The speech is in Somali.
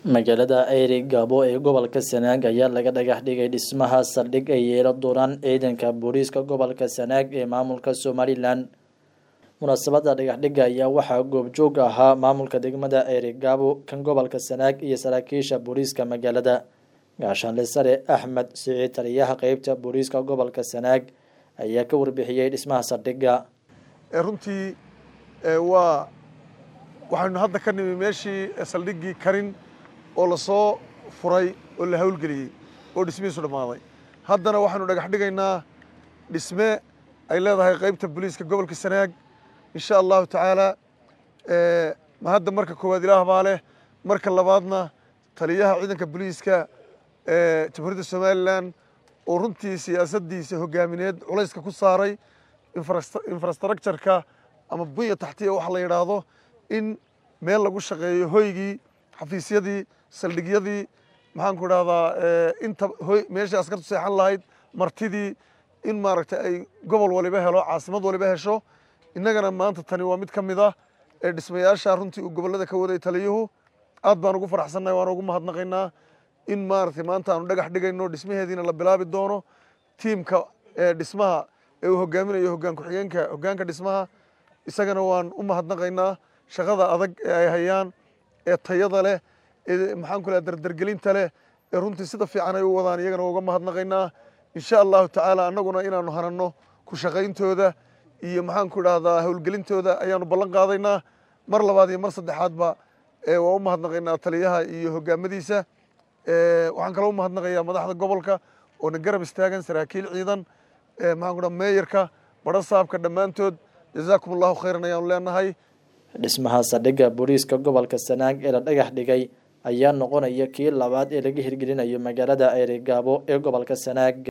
magaalada eyri gaabo ee gobolka sanaag ayaa laga dhagax dhigay dhismaha saldhig ay yeelo doonaan ciidanka booliiska gobolka sanaag ee maamulka somalilan munaasabada dhagaxdhiga ayaa waxaa goobjoog ahaa maamulka degmada eyri gaabo kan gobolka sanaag iyo saraakiisha booliiska magaalada gaashaanle sare axmed siciid taliyaha qeybta booliiska gobolka sanaag ayaa ka warbixiyey dhismaha saldhigga runtii waa waxaynu hadda ka nimi meeshii saldhiggii karin oo lasoo furay oo la hawlgeliyey oo dhismihiisu dhammaaday haddana waxaynu dhagax dhigaynaa dhisme ay leedahay qaybta booliiska gobolka sanaag insha allahu tacaala ma hadda marka koowaad ilaah baa leh marka labaadna taliyaha ciidanka booliiska jamhuuriyadda somalilan oo runtii siyaasaddiisa hogaamineed culayska ku saaray infrastructureka ama bunya taxtiya waxa la yidhaahdo in meel lagu shaqeeyo hoygii xafiisyadii saldhigyadii maxaan ku idhahdaa inta hoy meeshii askartu seexan lahayd martidii in maaragtay ay gobol waliba helo caasimad waliba hesho innagana maanta tani waa mid ka mid ah ee dhismayaasha runtii uu gobollada ka waday taliyuhu aad baan ugu faraxsannahay waan ugu mahadnaqaynaa in maaragtay maanta aanu dhagax dhigayno dhismaheediina la bilaabi doono tiimka dhismaha ee uu hogaaminayo hoggaan ku-xigeenka hoggaanka dhismaha isagana waan u mahadnaqaynaa shaqada adag ee ay hayaan ee tayada leh ee maxaan ku leha dardargelinta leh ee runtii sida fiican ay u wadaan iyagana uga mahadnaqaynaa insha allahu tacaala annaguna inaanu hananno ku shaqayntooda iyo maxaan ku idhahdaa howlgelintooda ayaanu ballan qaadaynaa mar labaad iyo mar saddexaadba waa u mahadnaqaynaa taliyaha iyo hogaamadiisa waxaan kaloo u mahadnaqayaa madaxda gobolka oo na garab istaagan saraakiil ciidan maxaan ku dhaha meeyarka badho saabka dhammaantood jazaakum allahu khayran ayaanu leenahay dhismaha saldhigga booliiska gobolka sanaag ee la dhagax dhigay ayaa noqonaya kii labaad ee laga hirgelinayo magaalada eyri gaabo ee gobolka sanaag